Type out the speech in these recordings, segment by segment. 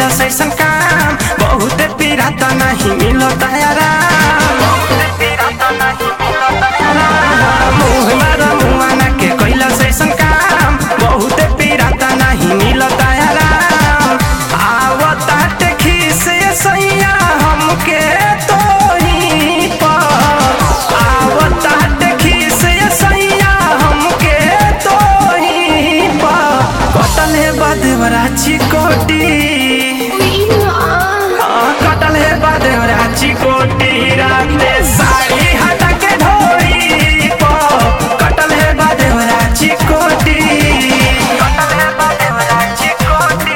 ऐसन काम बहुत पीड़ा त नहीं मिलता आराम मुँह मारा मुआना के कैलस ऐसन काम बहुत पीड़ा त नहीं मिलता आराम आवतात खीस सैया हमके तो ही पर आवतात खीस सैया हमके तो ही पर कटल है बदवरा चिकोटी हाँ, कटल है बदवरा चिकोटी राते साड़ी हटा के ढोरी पर कटल है बदवरा चिकोटी कटल है बदवरा चिकोटी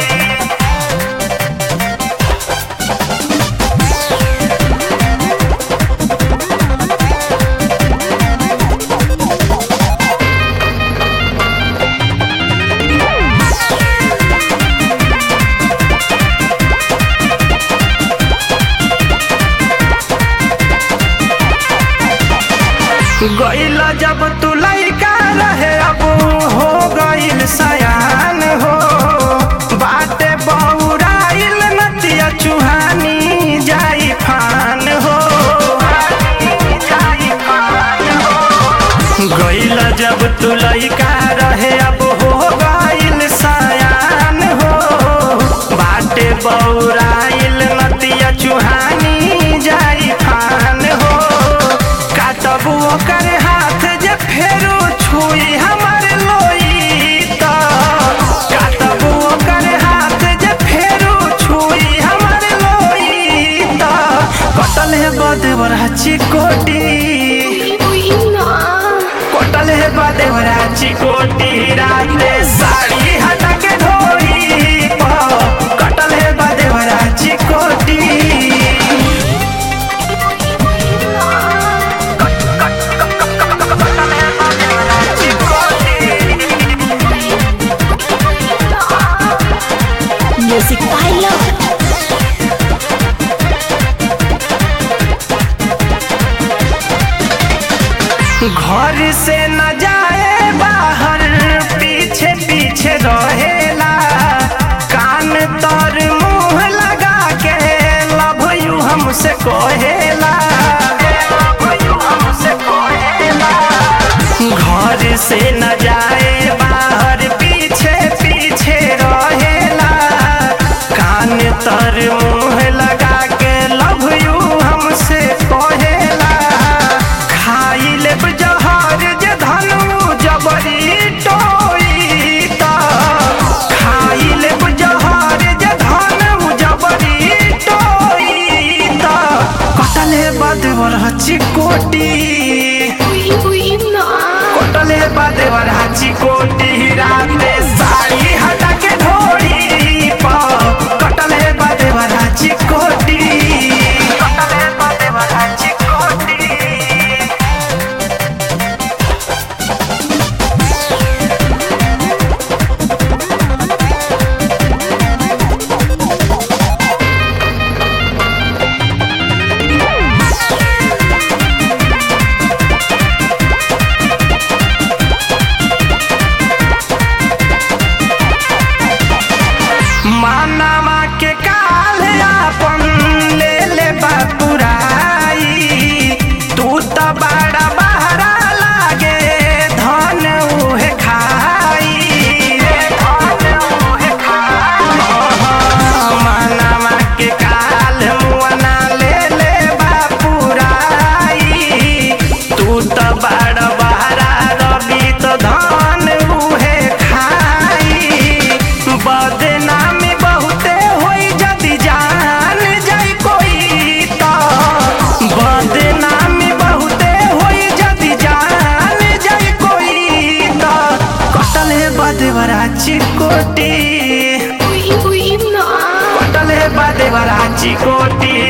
गइल जब तू लइका रहे अब हो गइल सयान हो बाटे बौराइल नतिया चुहानी जाई फान हो गइल जब तू लइका रहे अब हो गइल सयान हो बाटे बौराइल नतिया चुहानी जाई फान हो काटबू ओकर हाथ जे फेरो छुई हमर लोई त काटबू ओकर हाथ जे फेरो छुई हमर लोई त कटल है बदवरा चिकोटी कटल है बदवरा चिकोटी राते साड़ी हटा के ढोरी प कटल है बदवरा चिकोटी Music by Love. घर से न जाए बाहर पीछे पीछे रहेला कान तर मुंह लगा के लव यू हमसे कहेला घर से न जाए बाहर पीछे पीछे रहेला कान तर मुंह लगा के लव यू हमसे कहेला खाई लेब जहर जे धनु जबरी टोई त खाई लेब जहर जे धनु जबरी टोई त कटले बदवर चिकोटी कटले बदवर चिकोटी राते साड़ी हटा के ढोरी प कटले बदवर चिकोटी कटले बदवर चिकोटी मानवा के काल आपन ले ले बापुराई तू त बड़ा बहरा लागे धन उहे खाई धन उहे मानवा के काल मुअना ले ले बापुराई तू त बड़ा बहरा रवि त धन उहे खाई बदनामी बहुते होई जदि जान जाई कोई त बदनामी बहुते होई जदि जान जाई कोई त कटल है बदवरा चिकोटी कटल है बदवरा चिकोटी